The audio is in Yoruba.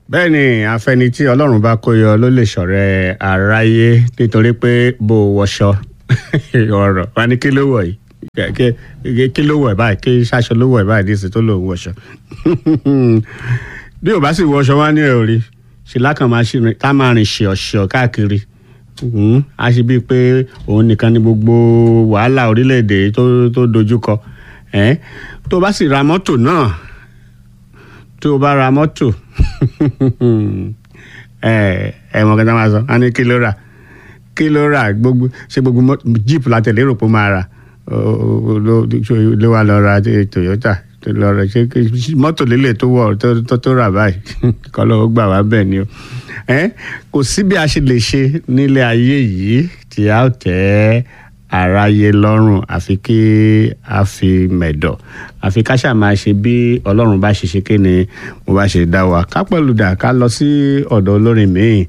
bẹ́ẹ̀ ni àfẹni tí ọlọ́run bá kó yọ ló lè ṣọ̀rẹ́ aráyé nítorí pé bó o wọṣọ ọ̀rọ̀ wa ní kí ló wọ̀ yìí kí- kí ló wọ̀ ẹ̀ báyìí kí ṣaṣọ ló wọ̀ ẹ̀ báyìí dísè tó lòun wọṣọ bí o bá sì wọṣọ wá ní ẹ̀ rí ṣe lákàn máa ṣe ká máa rìn ṣe ọ̀ṣọ́ káàkiri Mhm. a ṣe bíi pé òun nìkan ni gbogbo wàhálà orílẹ̀-èdè tó tó dojúkọ ẹ̀ tó bá sì ra mọ́tò náà tó o bá ra mọ́tò ẹ ẹ mọ̀ kẹta máa sọ a ní kí ló rà kí ló rà gbogbo ṣe gbogbo mọ́tò jeep la tẹ̀lé rò pé ó máa rà ó ó- ló ló wà lọ ra ti Toyota tó lọ rà ṣe kí- mọ́tò lélẹ̀ tó wọ̀ tó- tó tó rà báyìí kọ́ ló gbà wá bẹ́ẹ̀ ni o ẹ kò sí bí a ṣe lè ṣe nílé ayé yìí tí a ó tẹ́ aráyé lọ́rùn àfi kí a fi mẹ̀dọ̀ àfi ká ṣáà máa ṣe bí ọlọ́run bá ṣe ṣe kí ni mo bá ṣe dá wa ká pẹ̀lú dà ká lọ sí ọ̀dọ̀ olórin míì